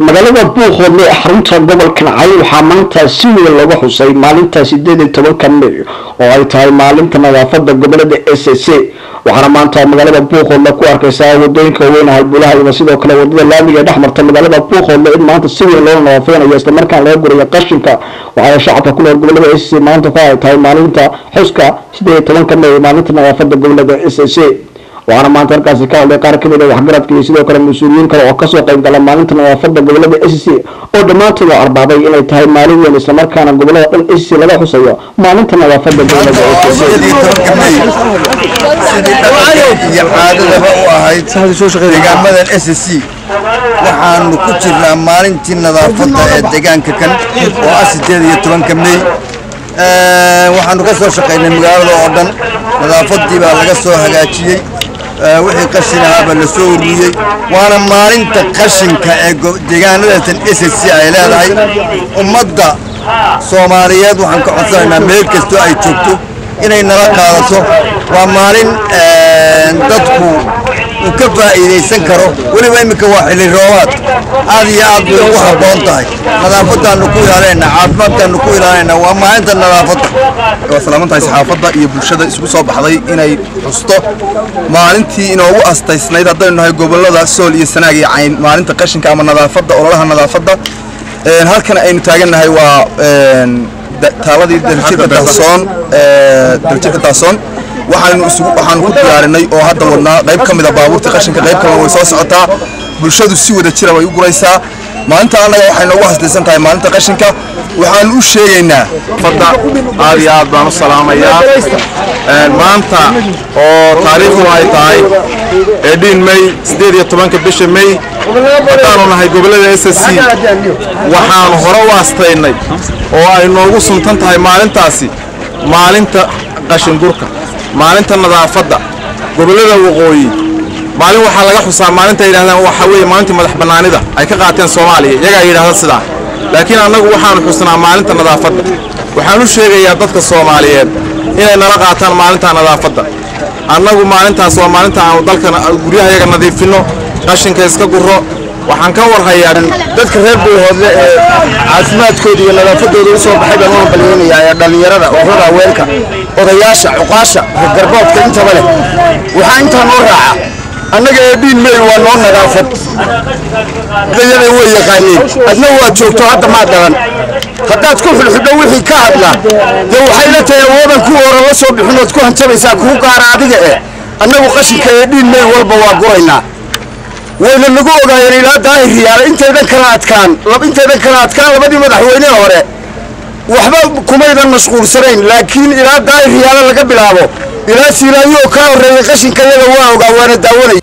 magaalada buuqoodle ee xarunta gobolka nacay waxaa maanta si weyn looga xusay maalinta sideed iyo tobanka may oo ay tahay maalinta nadaafada gobolada s c waxaana maanta magaalada buuqoodle ku arkaysaa wadooyinka waaweyn halbulaha iyo sidoo kale wadada laamiga ee dhexmarta magaalada buuqoodle in maanta si weyn loola nadaafeynayo islamarkaan laga gurayo qashinka waxaana shacabka ku nool gobolada s c maanta ku ay tahay maalinta xuska sideed iyo tobanka may maalinta nadaafada gobolada s c waxaana maanta halkaasi ka hadlay qaar kamid a waxgaradka iyo sidoo kale mas-uuliyiin kale oo kasoo qayb gala maalinta nadaafada gobolada s c oo dhammaantood oo arbaabay inay tahay maalin weyn islamarkaana gobolada dhan s c laga xusayo maalinta nadaafada gobolada s c sidii dhaqanka iyo caadadaba u ahayd deegaamadan s c waxaanu ku jirnaa maalintii nadaafadda ee deegaanka kan oo ah sideed iyo tobanka mey waxaanu ka soo shaqaynay magaalada oo dhan nadaafadii baa laga soo hagaajiyey wixii qashin ahaabaa la soo ururiyey waana maalinta qashinka ee deegaanadatan s c ay leedahay ummadda soomaaliyeed waxaan ka codsanaynaa meel kastoo ay joogto inay nala qaadato waa maalin dadku uu ka faa'iidaysan karo weliba iminka waa xilli roobaad aad iyo aad bay ugu habboon tahay nadaafadaannu ku ilaalinayna caafimaadkaannu ku ilaalinayna waa maalinta nadaafadda waa salaamantahay saxaafadda iyo bulshada isugu soo baxday inay xusto maalintii inoogu astaysnayd haddaynu nahay gobollada sool iyo sanaag iyo cayn maalinta qashinka ama nadaafadda ololaha nadaafadda halkan aynu taagannahay waa taaladii daljirka dahsoon daljirka dahsoon waxaanu isugu waxaanu ku diyaarinay oo hadda wadnaa qayb ka mid a baabuurta qashinka qayb kalena way soo socotaa bulshadu si wada jira way u guraysaa maalinta annaga waxay noogu hasdaysan tahay maalinta qashinka waxaanu u sheegaynaa fadda aad iyo aad baan u salaamayaa maanta oo taariikhdu ay tahay eedhiin may siddeed iyo tobanka bisha may haddaanu nahay gobollada s c waxaanu hore u astaynay oo ay noogu suntan tahay maalintaasi maalinta qashingurka maalinta nadaafadda gobollada waqooyi maalin waxaa laga xusaa maalinta yidhahdaan waxa weeye maalintii madax bannaanida ay ka qaateen soomaaliya iyagaa yidhahda sidaa laakiin annagu waxaanu xusnaa maalinta nadaafadda waxaan u sheegayaa dadka soomaaliyeed inay nala qaataan maalinta nadaafadda annagu maalintaas waa maalinta aanu dalkan guryahayaga nadiifinno qashinka iska guro waxaan ka warhayaa dadka reer buuhoodle ee caafimaadkooda iyo nadaafadooda u soo baxay baan u hambalyeynayaa ee dhallinyarada ururada haweenka odayaasha cuqaasha garboodka intaba leh waxaa intaa noo raaca annaga ee dhiin mey waa noo nadaafad dayada way yaqaaniin adna waad joogto hadda maa dhalan haddaad ku xulxudho wixii ka hadla dee waxay la tahay awoodan kuwa hore la soo bixinood ku hanjabaysaa kuu gaara adiga eh annagu qashinka ee dhiin mey walba waa guraynaa wayna nagu ogaayeen ilaa daahir riyaale intaydan kala adkaan intaydan kala adkaan labadii madaxweynehe hore waxba kumaydan mashquulsanayn laakiin ilaa daahir riyaale laga bilaabo ilaa siilaayo kaa horreeyey qashinka yaga waa ogaa waana daawanay